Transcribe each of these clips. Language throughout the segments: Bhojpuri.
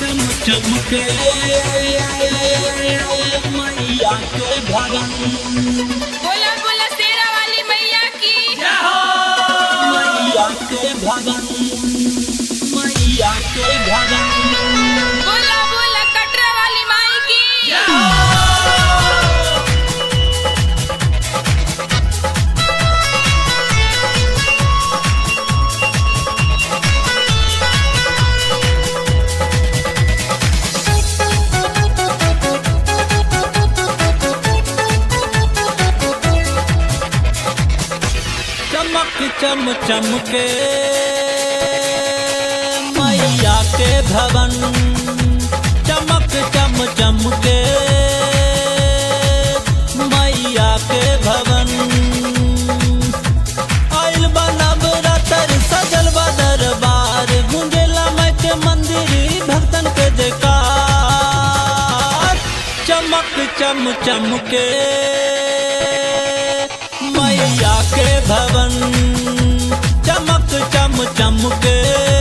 चम चमके मैया के भवन बोला बोला शेरा वाली मैया की मैया के भवन मैया के भवन बोला बोला कटरा वाली माई की चमक चम चमके मैया के भवन चमक चम चमके मैया के भवन आइल बनब रतर सजल बा दरबार गुंजेला माई के मंदिर भक्तन के जयकार चमक चम चमके मैया के भवन चमक चम चमके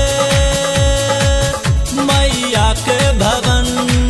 मैया के भवन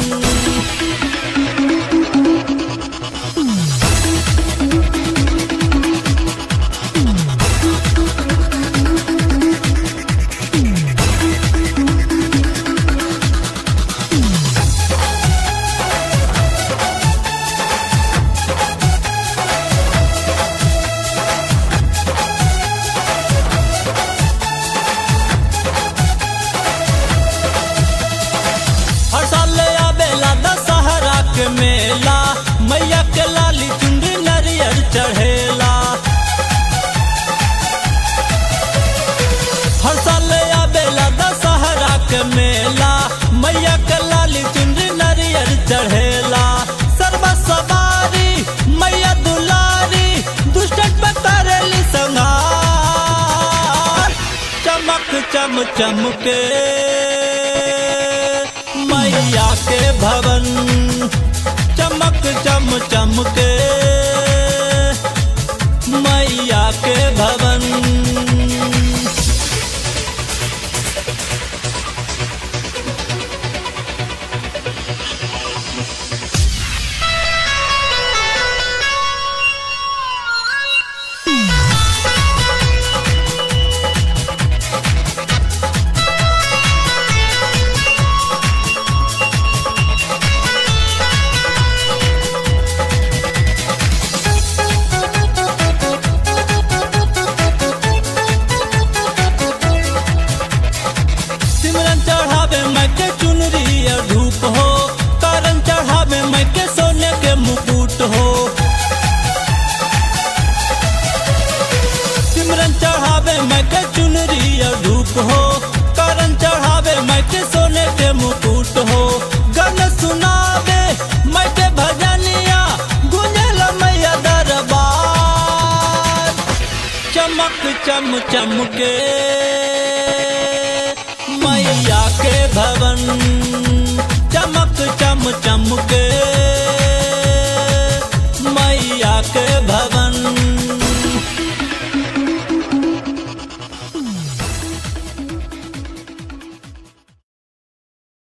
हर साल आवेला दशहरा के मेला मैया के लाली चुंडी नरियर चढ़ेला हर साल आवेला दशहरा के मेला मैया के लाली चुंडी नरियर चढ़ेला सर्व सवारी मैया दुलारी दुष्टन पे करेली संहार चमक चम चमके मैया के भवन चमक चम चमके मैया के भवन सिमरन चढ़ावे मैं के चुनरी और धूप हो करन चढ़ावे मैं के सोने के मुकुट हो सिमरन चढ़ावे मैं के चुनरी और धूप हो करन चढ़ावे मैं के सोने के मुकुट हो गन सुनावे मैं के भजनिया गुंजल मैया दरबार चमक चम चमके मैया के भवन चमक चम चमके